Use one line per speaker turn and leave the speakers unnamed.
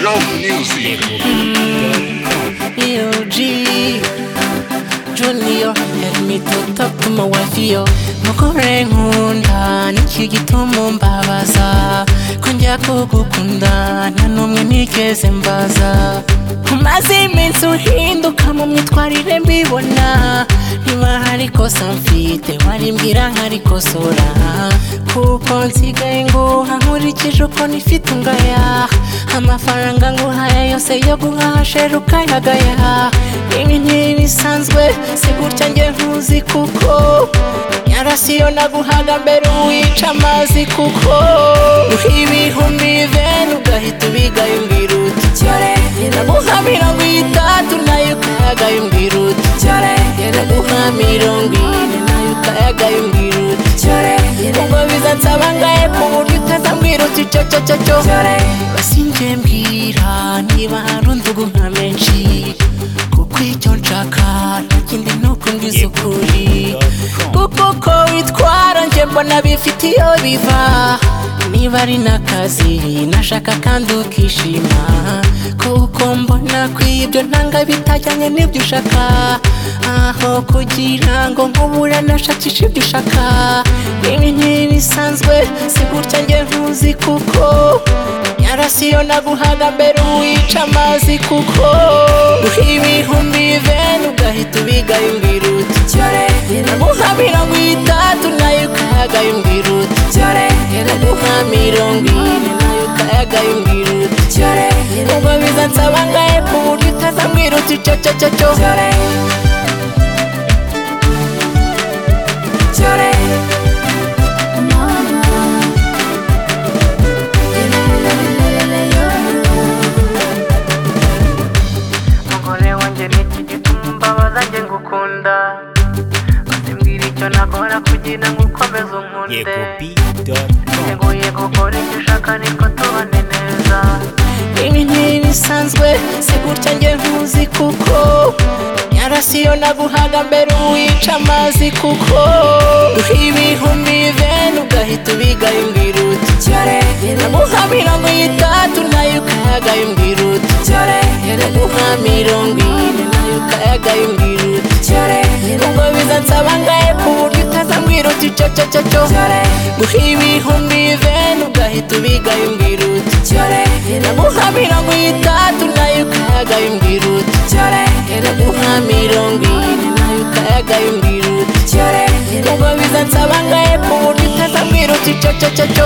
Love music.
Yo, G. Julio, help me to talk to my wife, yo. mukore nkunda nicyo gituma mbabaza ko njya kugukunda nta n'umwe nigeze mbaza umaze iminsi uhinduka mu myitwarire mbibona niba hari kosa mfite warimbwira nkarikosora kuko nsigaye nguha nkurikije uko nifite ungaya amafaranga nguhaye yose yo guhaha sheru ukayagaya ibi ntibisanzwe si gutya njye ntuzi kuko nyarasiyo naguhaga mbere wica amazi kuko ibihumbi bibera ugahita ubigaye umbwira uti cyore naguha mirongo itatu nayo ukayagaye umbwira uti cyore naguha mirongo ine nayo ukayagaye umbwira uti cyore ubwo bizansaba ngaye ku buryo utazambwira uti cyo cyo cyo cyo basi njye mbwira niba hari undugu nka menshi kuko icyo nshaka nta kindi ni ukubwiza ukuri kuko uko witwara njye mbona bifite iyo biva niba ari n'akazi nashaka kandi ukishima kuko mbona kwibyo ntanga bitajyanye n'ibyo ushaka aho kugira ngo nkubura nashakisha ibyo ushaka ibi ntibisanzwe si gutya njye ntuzi kuko nyarasiyo naguhaga mbere wica amazi kuko ibihumbi bivena ugahita ubigaye umbwira uti cyore naguha mirongo itatu nayo ukayagaye umbwira uti cyore naguha mirongo ine nayo ukayagaye umbwira uti cyore ubwo bizansaba ngahe ku buryo utazambwira uti cyo cyo cyo cyo cyore cyore
umugore wanjye ni iki gituma umbabaza njye ngukunda basimbwira icyo nakora kugira ngo ukomeze unkunde yego yego kora icyo ushaka nitwo tubane neza
ibi ntibisanzwe si gutya njye ntuzi kuko nyarasiyo naguhaga mbere wica amazi kuko ibihumbi bene ugahita ubigaye umbwira uti cyore naguha mirongo itatu nayo ukayagaye umbwira uti cyore naguha mirongo ine nayo ukayagaye umbwira uti cyore ubwo bizansaba ngahe ku buryo utazambwira uti cyo cyo cyo cyo guha ibihumbi bene ugahita ubigaye umbwira uti cyore naguha mirongo itatu nayo ukayagaye umbwira uti cyore naguha mirongo ine nayo ukayagaye umbwira uti cyore ubwo bizansaba ngahe ku buryo utazambwira uti cyo cyo cyo cyo